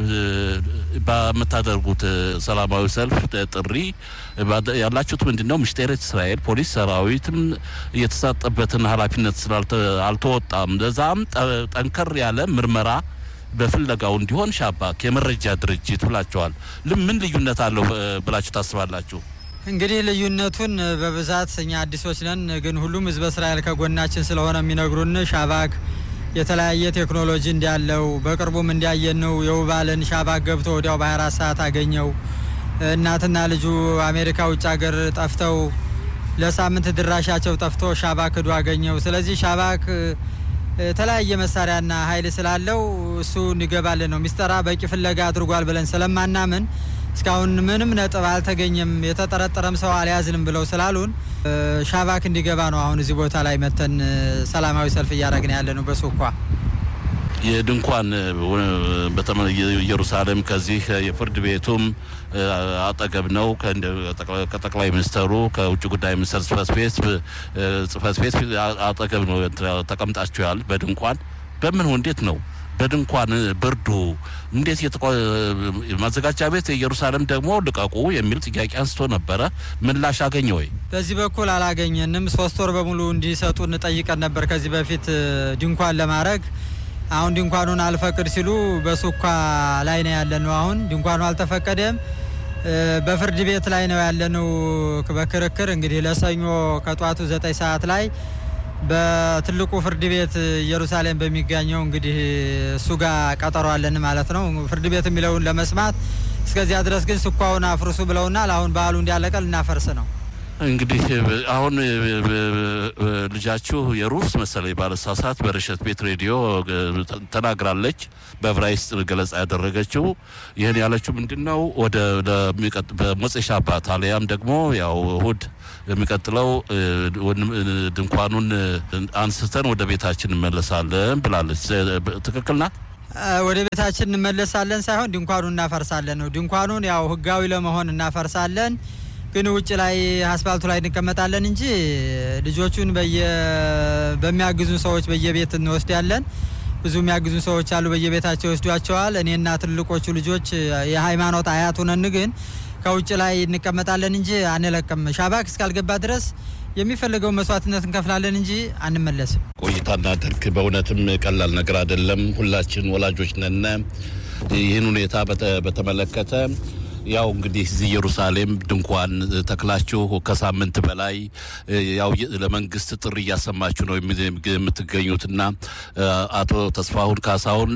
በምታደርጉት ሰላማዊ ሰልፍ ጥሪ ያላችሁት ምንድን ነው? ሚስጢረ እስራኤል ፖሊስ ሰራዊትም የተሰጠበትን ኃላፊነት ስላልተወጣም ለዛም ጠንከር ያለ ምርመራ በፍለጋው እንዲሆን ሻባክ የመረጃ ድርጅት ብላቸዋል። ምን ልዩነት አለው ብላችሁ ታስባላችሁ? እንግዲህ ልዩነቱን በብዛት እኛ አዲሶች ነን፣ ግን ሁሉም ህዝበ እስራኤል ከጎናችን ስለሆነ የሚነግሩን ሻባክ የተለያየ ቴክኖሎጂ እንዳለው በቅርቡም እንዲያየን ነው። የውባልን ሻባክ ገብቶ ወዲያው በ24 ሰዓት አገኘው። እናትና ልጁ አሜሪካ ውጭ ሀገር ጠፍተው ለሳምንት ድራሻቸው ጠፍቶ ሻባክ ሂዶ አገኘው። ስለዚህ ሻባክ የተለያየ መሳሪያና ኃይል ስላለው እሱ እንዲገባልን ነው ሚስጠራ በቂ ፍለጋ አድርጓል ብለን ስለማናምን እስካሁን ምንም ነጥብ አልተገኘም፣ የተጠረጠረም ሰው አልያዝንም ብለው ስላሉን ሻባክ እንዲገባ ነው አሁን እዚህ ቦታ ላይ መተን ሰላማዊ ሰልፍ እያደረግን ያለ ነው በሱኳ የድንኳን ኢየሩሳሌም ከዚህ የፍርድ ቤቱም አጠገብ ነው። ከጠቅላይ ሚኒስተሩ ከውጭ ጉዳይ ሚኒስተር ጽህፈት ቤት ጽህፈት ቤት አጠገብ ነው ተቀምጣችኋል። በድንኳን በምን እንዴት ነው በድንኳን ብርዱ እንዴት ማዘጋጃ ቤት ኢየሩሳሌም ደግሞ ልቀቁ የሚል ጥያቄ አንስቶ ነበረ። ምላሽ አገኘ ወይ? በዚህ በኩል አላገኘንም። ሶስት ወር በሙሉ እንዲሰጡ እንጠይቀን ነበር ከዚህ በፊት ድንኳን ለማድረግ አሁን ድንኳኑን አልፈቅድ ሲሉ በሱኳ ላይ ነው ያለነው። አሁን ድንኳኑ አልተፈቀደም። በፍርድ ቤት ላይ ነው ያለነው በክርክር እንግዲህ ለሰኞ ከጧቱ ዘጠኝ ሰዓት ላይ በትልቁ ፍርድ ቤት ኢየሩሳሌም በሚገኘው እንግዲህ እሱ ጋር ቀጠሮ አለን ማለት ነው። ፍርድ ቤት የሚለውን ለመስማት እስከዚያ ድረስ ግን ስኳውን አፍርሱ ብለውናል። አሁን በዓሉ እንዲያለቀ ልናፈርስ ነው። እንግዲህ አሁን ልጃችሁ የሩስ መሰለኝ ባለሳሳት በረሸት ቤት ሬዲዮ ተናግራለች። በዕብራይስጥ ገለጻ ያደረገችው ይህን ያለችው ምንድን ነው? ወደ በሞፄ ሻባት አሊያም ደግሞ ያው እሁድ የሚቀጥለው ድንኳኑን አንስተን ወደ ቤታችን እንመለሳለን ብላለች። ትክክል ናት። ወደ ቤታችን እንመለሳለን ሳይሆን ድንኳኑን እናፈርሳለን ነው። ድንኳኑን ያው ህጋዊ ለመሆን እናፈርሳለን ግን ውጭ ላይ አስፋልቱ ላይ እንቀመጣለን እንጂ ልጆቹን በሚያግዙን ሰዎች በየቤት እንወስዳለን። ብዙ የሚያግዙን ሰዎች አሉ፣ በየቤታቸው ይወስዷቸዋል። እኔና ትልቆቹ ልጆች የሃይማኖት አያት ሆነን ግን ከውጭ ላይ እንቀመጣለን እንጂ አንለቅም። ሻባክ እስካልገባ ድረስ የሚፈልገው መስዋዕትነት እንከፍላለን እንጂ አንመለስም። ቆይታ እናድርግ። በእውነትም ቀላል ነገር አይደለም። ሁላችን ወላጆች ነን። ይህን ሁኔታ በተመለከተ ያው እንግዲህ እዚህ ኢየሩሳሌም ድንኳን ተክላችሁ ከሳምንት በላይ ያው ለመንግስት ጥሪ እያሰማችሁ ነው የምትገኙትና አቶ ተስፋሁን ካሳሁን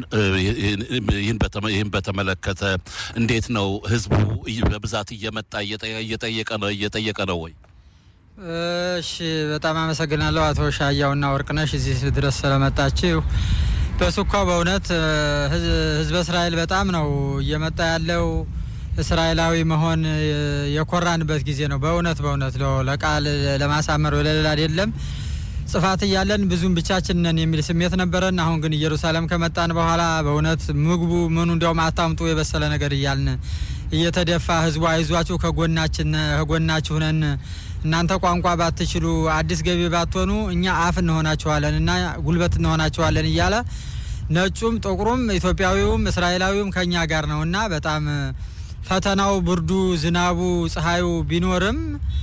ይህን በተመለከተ እንዴት ነው ህዝቡ በብዛት እየመጣ እየጠየቀ ነው እየጠየቀ ነው ወይ? እሺ፣ በጣም አመሰግናለሁ አቶ ሻያውና ወርቅነሽ እዚህ ድረስ ስለመጣችሁ። በሱኳ በእውነት ህዝበ እስራኤል በጣም ነው እየመጣ ያለው እስራኤላዊ መሆን የኮራንበት ጊዜ ነው። በእውነት በእውነት ለቃል ለማሳመር ወለሌላ አይደለም። ጽፋት እያለን ብዙም ብቻችን ነን የሚል ስሜት ነበረን። አሁን ግን ኢየሩሳሌም ከመጣን በኋላ በእውነት ምግቡ ምኑ እንዲያውም አታምጡ የበሰለ ነገር እያልን እየተደፋ ህዝቡ አይዟችሁ ከጎናችን ከጎናችሁ ነን እናንተ ቋንቋ ባትችሉ አዲስ ገቢ ባትሆኑ እኛ አፍ እንሆናችኋለን እና ጉልበት እንሆናችኋለን እያለ ነጩም ጥቁሩም ኢትዮጵያዊውም እስራኤላዊውም ከኛ ጋር ነው እና በጣም ፈተናው ብርዱ፣ ዝናቡ፣ ፀሐዩ ቢኖርም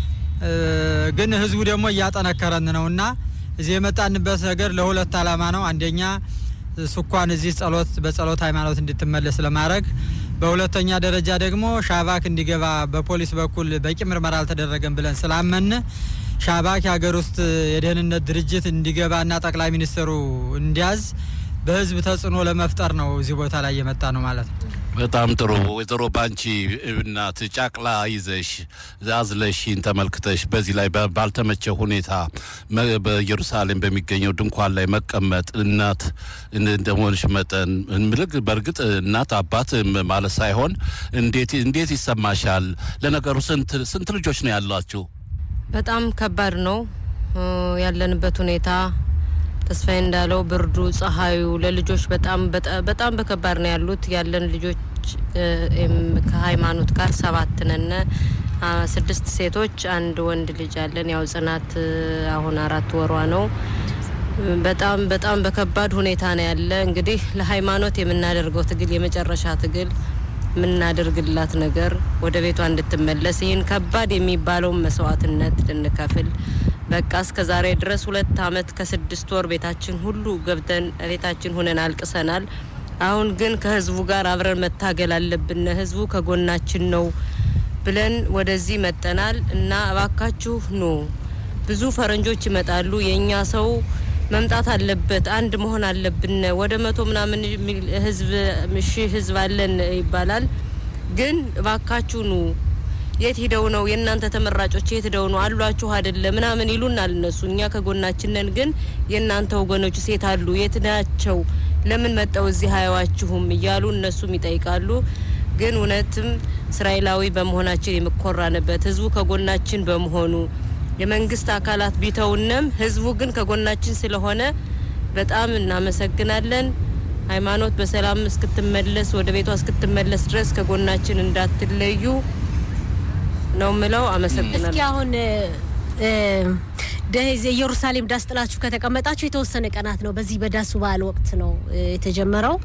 ግን ህዝቡ ደግሞ እያጠነከረን ነው እና እዚህ የመጣንበት ነገር ለሁለት ዓላማ ነው። አንደኛ ስኳን እዚህ ጸሎት በጸሎት ሃይማኖት እንድትመለስ ለማድረግ፣ በሁለተኛ ደረጃ ደግሞ ሻባክ እንዲገባ በፖሊስ በኩል በቂ ምርመራ አልተደረገም ብለን ስላመን ሻባክ የሀገር ውስጥ የደህንነት ድርጅት እንዲገባና ጠቅላይ ሚኒስትሩ እንዲያዝ በህዝብ ተጽዕኖ ለመፍጠር ነው እዚህ ቦታ ላይ የመጣ ነው ማለት ነው። በጣም ጥሩ ወይዘሮ ባንቺ እናት ጫቅላ ይዘሽ አዝለሽን ተመልክተሽ በዚህ ላይ ባልተመቸ ሁኔታ በኢየሩሳሌም በሚገኘው ድንኳን ላይ መቀመጥ እናት እንደመሆንሽ መጠን ምልግ በእርግጥ እናት አባት ማለት ሳይሆን እንዴት እንዴት ይሰማሻል? ለነገሩ ስንት ስንት ልጆች ነው ያሏችሁ? በጣም ከባድ ነው ያለንበት ሁኔታ ተስፋዬ እንዳለው ብርዱ፣ ፀሐዩ ለልጆች በጣም በጣም በከባድ ነው ያሉት። ያለን ልጆች ከሃይማኖት ጋር ሰባት ነን። ስድስት ሴቶች፣ አንድ ወንድ ልጅ አለን። ያው ጽናት አሁን አራት ወሯ ነው። በጣም በጣም በከባድ ሁኔታ ነው ያለ። እንግዲህ ለሃይማኖት የምናደርገው ትግል የመጨረሻ ትግል የምናደርግላት ነገር ወደ ቤቷ እንድትመለስ ይህን ከባድ የሚባለውን መስዋዕትነት ልንከፍል በቃ እስከ ዛሬ ድረስ ሁለት አመት ከስድስት ወር ቤታችን ሁሉ ገብተን ቤታችን ሁነን አልቅሰናል። አሁን ግን ከህዝቡ ጋር አብረን መታገል አለብን። ህዝቡ ከጎናችን ነው ብለን ወደዚህ መጠናል እና እባካችሁ ኑ። ብዙ ፈረንጆች ይመጣሉ። የእኛ ሰው መምጣት አለበት፣ አንድ መሆን አለብን። ወደ መቶ ምናምን ህዝብ ሺህ ህዝብ አለን ይባላል። ግን እባካችሁ ኑ የት ሂደው ነው የእናንተ ተመራጮች የት ሂደው ነው አሏችሁ አይደለ ምናምን ይሉናል እነሱ። እኛ ከጎናችን ነን፣ ግን የእናንተ ወገኖች ሴት አሉ የት ናቸው? ለምን መጠው እዚህ አያዋችሁም? እያሉ እነሱም ይጠይቃሉ። ግን እውነትም እስራኤላዊ በመሆናችን የምኮራንበት ህዝቡ ከጎናችን በመሆኑ የመንግስት አካላት ቢተውንም ህዝቡ ግን ከጎናችን ስለሆነ በጣም እናመሰግናለን። ሃይማኖት በሰላም እስክትመለስ ወደ ቤቷ እስክትመለስ ድረስ ከጎናችን እንዳትለዩ ነው ምለው። አመሰግናለሁ። እስኪ አሁን ኢየሩሳሌም ዳስ ጥላችሁ ከተቀመጣችሁ የተወሰነ ቀናት ነው። በዚህ በዳሱ በዓል ወቅት ነው የተጀመረው።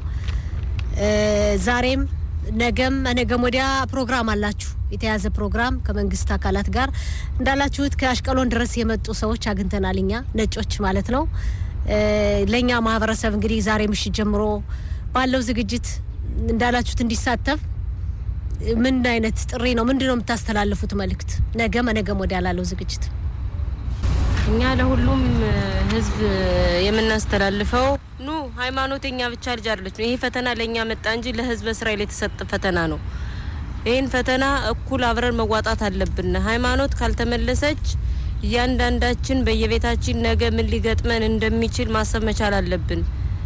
ዛሬም ነገም ነገም ወዲያ ፕሮግራም አላችሁ፣ የተያዘ ፕሮግራም ከመንግስት አካላት ጋር እንዳላችሁት ከአሽቀሎን ድረስ የመጡ ሰዎች አግኝተናል። እኛ ነጮች ማለት ነው። ለእኛ ማህበረሰብ እንግዲህ ዛሬ ምሽት ጀምሮ ባለው ዝግጅት እንዳላችሁት እንዲሳተፍ ምን አይነት ጥሪ ነው? ምንድን ነው የምታስተላልፉት መልእክት? ነገም ነገም ወዲያ ላለው ዝግጅት እኛ ለሁሉም ህዝብ የምናስተላልፈው ኑ ሃይማኖት የኛ ብቻ ልጅ አይደለች። ይሄ ፈተና ለእኛ መጣ እንጂ ለህዝበ እስራኤል የተሰጠ ፈተና ነው። ይህን ፈተና እኩል አብረን መዋጣት አለብን። ሃይማኖት ካልተመለሰች እያንዳንዳችን በየቤታችን ነገ ምን ሊገጥመን እንደሚችል ማሰብ መቻል አለብን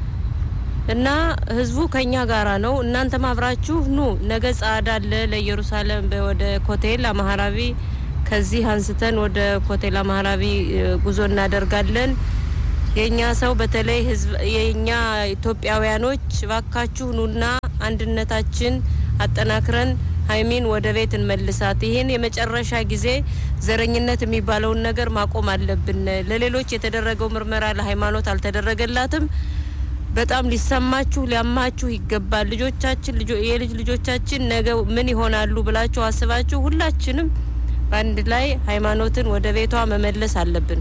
እና ህዝቡ ከኛ ጋራ ነው። እናንተም አብራችሁ ኑ። ነገ ጸአዳ አለ ለኢየሩሳሌም ወደ ኮቴል አማራቢ ከዚህ አንስተን ወደ ኮቴል አማራቢ ጉዞ እናደርጋለን። የኛ ሰው በተለይ ህዝብ የኛ ኢትዮጵያውያኖች ባካችሁ ኑና አንድነታችን አጠናክረን ሀይሚን ወደ ቤት እንመልሳት። ይህን የመጨረሻ ጊዜ ዘረኝነት የሚባለውን ነገር ማቆም አለብን። ለሌሎች የተደረገው ምርመራ ለሃይማኖት አልተደረገላትም። በጣም ሊሰማችሁ ሊያማችሁ ይገባል። ልጆቻችን የልጅ ልጆቻችን ነገ ምን ይሆናሉ ብላችሁ አስባችሁ ሁላችንም በአንድ ላይ ሃይማኖትን ወደ ቤቷ መመለስ አለብን።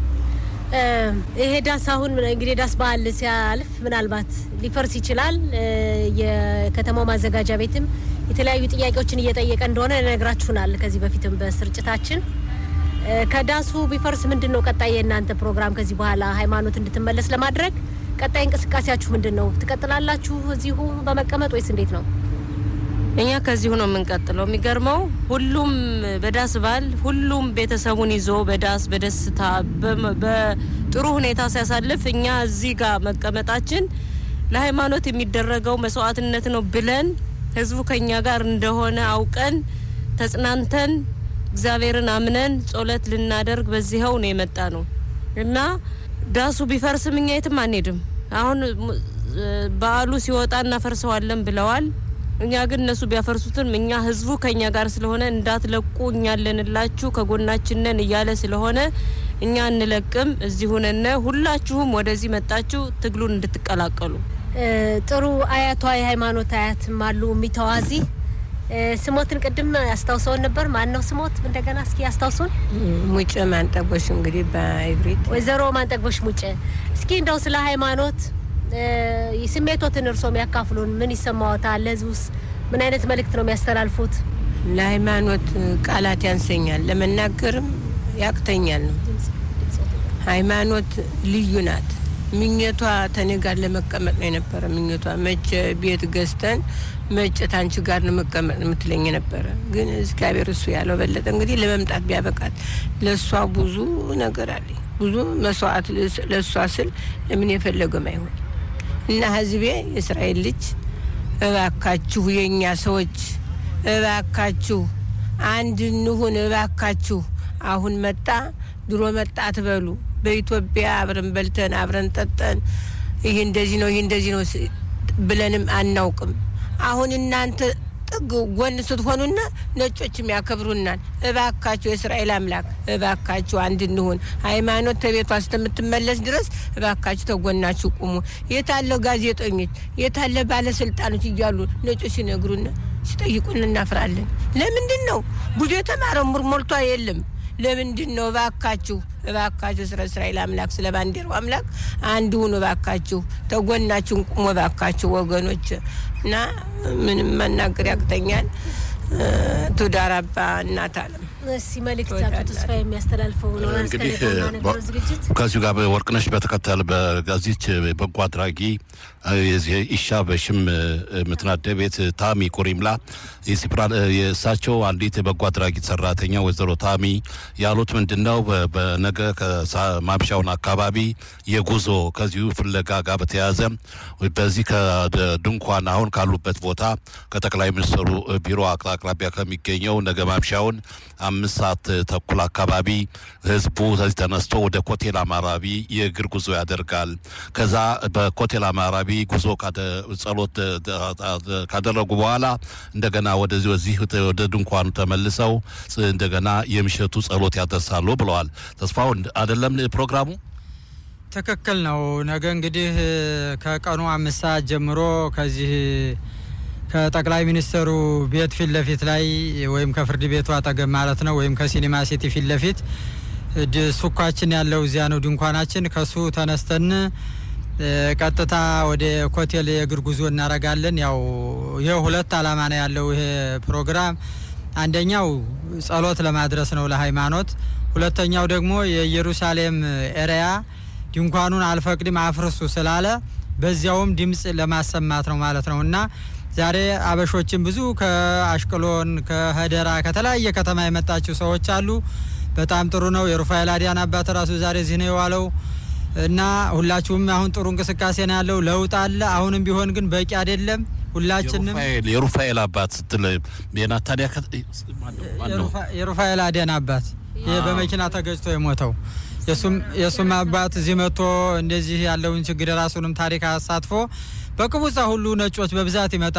ይሄ ዳስ አሁን እንግዲህ ዳስ በዓል ሲያልፍ ምናልባት ሊፈርስ ይችላል። የከተማው ማዘጋጃ ቤትም የተለያዩ ጥያቄዎችን እየጠየቀ እንደሆነ ነግራችሁናል ከዚህ በፊትም በስርጭታችን። ከዳሱ ቢፈርስ ምንድን ነው ቀጣይ የእናንተ ፕሮግራም? ከዚህ በኋላ ሃይማኖት እንድትመለስ ለማድረግ ቀጣይ እንቅስቃሴያችሁ ምንድን ነው? ትቀጥላላችሁ እዚሁ በመቀመጥ ወይስ እንዴት ነው? እኛ ከዚሁ ነው የምንቀጥለው። የሚገርመው ሁሉም በዳስ በዓል ሁሉም ቤተሰቡን ይዞ በዳስ በደስታ በጥሩ ሁኔታ ሲያሳልፍ እኛ እዚህ ጋር መቀመጣችን ለሃይማኖት የሚደረገው መስዋዕትነት ነው ብለን ህዝቡ ከኛ ጋር እንደሆነ አውቀን ተጽናንተን እግዚአብሔርን አምነን ጸሎት ልናደርግ በዚህው ነው የመጣ ነው እና ዳሱ ቢፈርስም እኛ የትም አንሄድም። አሁን በዓሉ ሲወጣ እናፈርሰዋለን ብለዋል። እኛ ግን እነሱ ቢያፈርሱትም እኛ ህዝቡ ከኛ ጋር ስለሆነ እንዳትለቁ እኛ አለንላችሁ ከጎናችን ነን እያለ ስለሆነ እኛ እንለቅም። እዚሁ ነን። ሁላችሁም ወደዚህ መጣችሁ ትግሉን እንድትቀላቀሉ። ጥሩ አያቷ የሃይማኖት አያትም አሉ የሚተዋዚ ስሞትን ቅድም ያስታውሰውን ነበር። ማን ነው ስሞት? እንደገና እስኪ ያስታውሱን። ሙጭ ማንጠጎሽ እንግዲህ በኢብሪት ወይዘሮ ማንጠግቦሽ ሙጭ፣ እስኪ እንደው ስለ ሃይማኖት ስሜቶትን እርሶም ያካፍሉን። ምን ይሰማዎታል? ለህዝቡስ ምን አይነት መልእክት ነው የሚያስተላልፉት? ለሃይማኖት ቃላት ያንሰኛል፣ ለመናገርም ያቅተኛል ነው። ሃይማኖት ልዩ ናት። ምኞቷ ተኔ ጋር ለመቀመጥ ነው የነበረ ምኞቷ። መቼ ቤት ገዝተን መቼ ታንቺ ጋር ነው መቀመጥ የምትለኝ የነበረ። ግን እግዚአብሔር እሱ ያለው በለጠ። እንግዲህ ለመምጣት ቢያበቃት ለእሷ ብዙ ነገር አለ፣ ብዙ መስዋዕት ለእሷ ስል ለምን የፈለገም አይሆን እና ህዝቤ የእስራኤል ልጅ እባካችሁ፣ የእኛ ሰዎች እባካችሁ አንድ እንሁን፣ እባካችሁ አሁን መጣ ድሮ መጣ አትበሉ። በኢትዮጵያ አብረን በልተን አብረን ጠጠን ይህ እንደዚህ ነው ይህ እንደዚህ ነው ብለንም አናውቅም። አሁን እናንተ ጥግ ጎን ስትሆኑና ነጮችም ያከብሩናል። እባካችሁ የእስራኤል አምላክ እባካችሁ አንድ እንሁን። ሃይማኖት ተቤቷ እስከምትመለስ ድረስ እባካችሁ ተጎናችሁ ቁሙ። የታለ ጋዜጠኞች የታለ ባለስልጣኖች እያሉ ነጮች ሲነግሩን ሲጠይቁን እናፍራለን። ለምንድን ነው ብዙ የተማረው ሙር ሞልቷ የለም ለምንድን ነው? እባካችሁ እባካችሁ ስለ እስራኤል አምላክ ስለ ባንዲራው አምላክ አንድ ሁኑ እባካችሁ፣ ተጎናችሁን ቁሙ እባካችሁ ወገኖች። እና ምንም መናገር ያቅተኛል። ቱዳር አባ እናት አለም እስቲ መልእክት አቶ ተስፋ የሚያስተላልፈው ነው እንግዲህ ነገረው ዝግጅት ከዚሁ ጋር ወርቅነሽ በተከተል በዚች በጎ አድራጊ የዚህ ኢሻ በሽም ምትናደ ቤት ታሚ ቁሪምላ የእሳቸው አንዲት የበጎ አድራጊ ሰራተኛ ወይዘሮ ታሚ ያሉት ምንድን ነው? በነገ ማምሻውን አካባቢ የጉዞ ከዚሁ ፍለጋ ጋር በተያያዘ በዚህ ከድንኳን አሁን ካሉበት ቦታ ከጠቅላይ ሚኒስትሩ ቢሮ አቅራቢያ ከሚገኘው ነገ ማምሻውን አምስት ሰዓት ተኩል አካባቢ ህዝቡ ከዚህ ተነስቶ ወደ ኮቴል አማራቢ የእግር ጉዞ ያደርጋል። ከዛ በኮቴል አማራቢ ጉዞ ጸሎት ካደረጉ በኋላ እንደገና ወደዚህ ወዚህ ወደ ድንኳኑ ተመልሰው እንደገና የምሽቱ ጸሎት ያደርሳሉ ብለዋል። ተስፋው አይደለም ፕሮግራሙ ትክክል ነው። ነገ እንግዲህ ከቀኑ አምስት ሰዓት ጀምሮ ከዚህ ከጠቅላይ ሚኒስትሩ ቤት ፊት ለፊት ላይ ወይም ከፍርድ ቤቱ አጠገብ ማለት ነው ወይም ከሲኒማ ሲቲ ፊት ለፊት ሱኳችን ያለው እዚያ ነው ድንኳናችን። ከሱ ተነስተን ቀጥታ ወደ ኮቴል የእግር ጉዞ እናደርጋለን። ያው ይህ ሁለት አላማ ነው ያለው ይሄ ፕሮግራም። አንደኛው ጸሎት ለማድረስ ነው ለሃይማኖት። ሁለተኛው ደግሞ የኢየሩሳሌም ኤሪያ ድንኳኑን አልፈቅድም አፍርሱ ስላለ በዚያውም ድምፅ ለማሰማት ነው ማለት ነው እና ዛሬ አበሾችን ብዙ ከአሽቅሎን ከሀደራ ከተለያየ ከተማ የመጣችው ሰዎች አሉ። በጣም ጥሩ ነው። የሩፋኤል አዲያን አባት ራሱ ዛሬ እዚህ ነው የዋለው እና ሁላችሁም አሁን ጥሩ እንቅስቃሴ ነው ያለው። ለውጥ አለ። አሁንም ቢሆን ግን በቂ አይደለም። ሁላችንም የሩፋኤል አባት ስትል የናታንያ የሩፋኤል አዲያን አባት ይህ በመኪና ተገጭቶ የሞተው የእሱም አባት እዚህ መጥቶ እንደዚህ ያለውን ችግር የራሱንም ታሪክ አሳትፎ በቅቡጻ ሁሉ ነጮች በብዛት ይመጣል።